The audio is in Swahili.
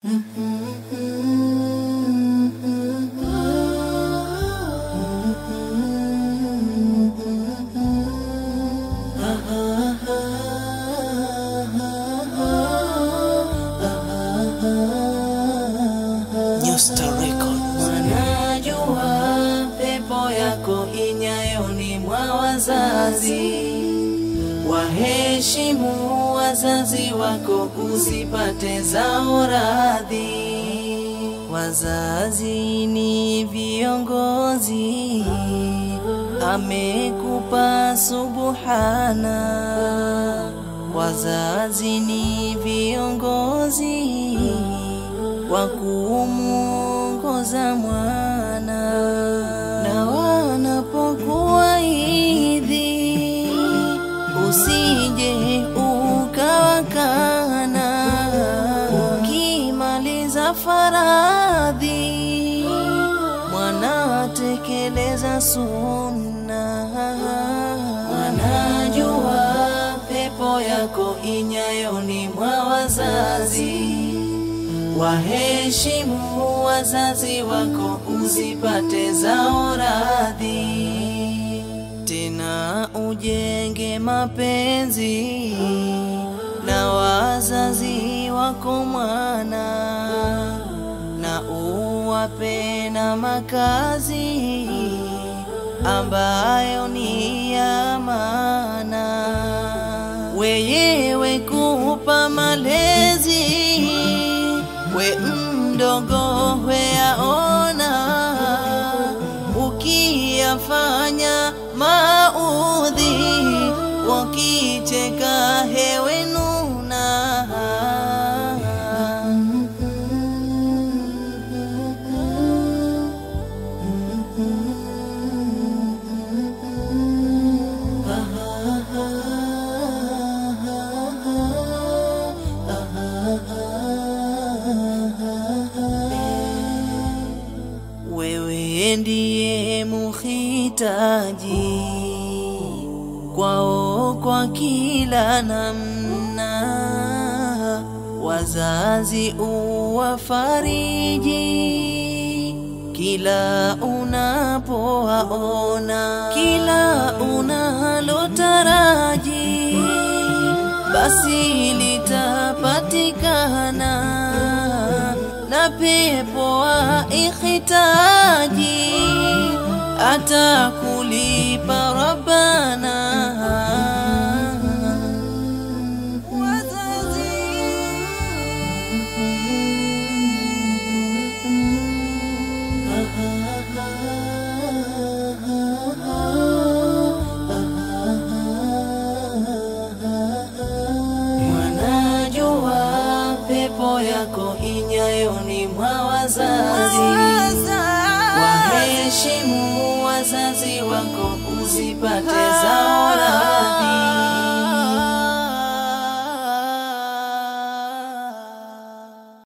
Nyusta Record. Wanajua pepo yako inyayoni mwa wazazi, waheshimu wazazi wako usipate zao radhi. Wazazi ni viongozi, amekupa Subhana. Wazazi ni viongozi wa kumuongoza mwana, na wanapokuahidi usije ukawakana. Ukimaliza faradhi, mwana tekeleza sunna. Wanajua pepo yako inyayoni mwa wazazi Waheshimu wazazi wako usipate zao radhi, tena ujenge mapenzi na wazazi wako mwana, na uwape na makazi ambayo ni ya maana, weyewe kupa malezi we mdogo weyaona, ukiyafanya maudhi, wakicheka hewe nuna. Wewe ndiye muhitaji kwao kwa kila namna, wazazi uwafariji kila unapowaona, kila unalotaraji basi litapatikana na pepo wa ikhitaji atakulipa Rabbana. Wanajua pepo yako inyayoni mwa wazazi, waheshimu wazazi wako usipate zao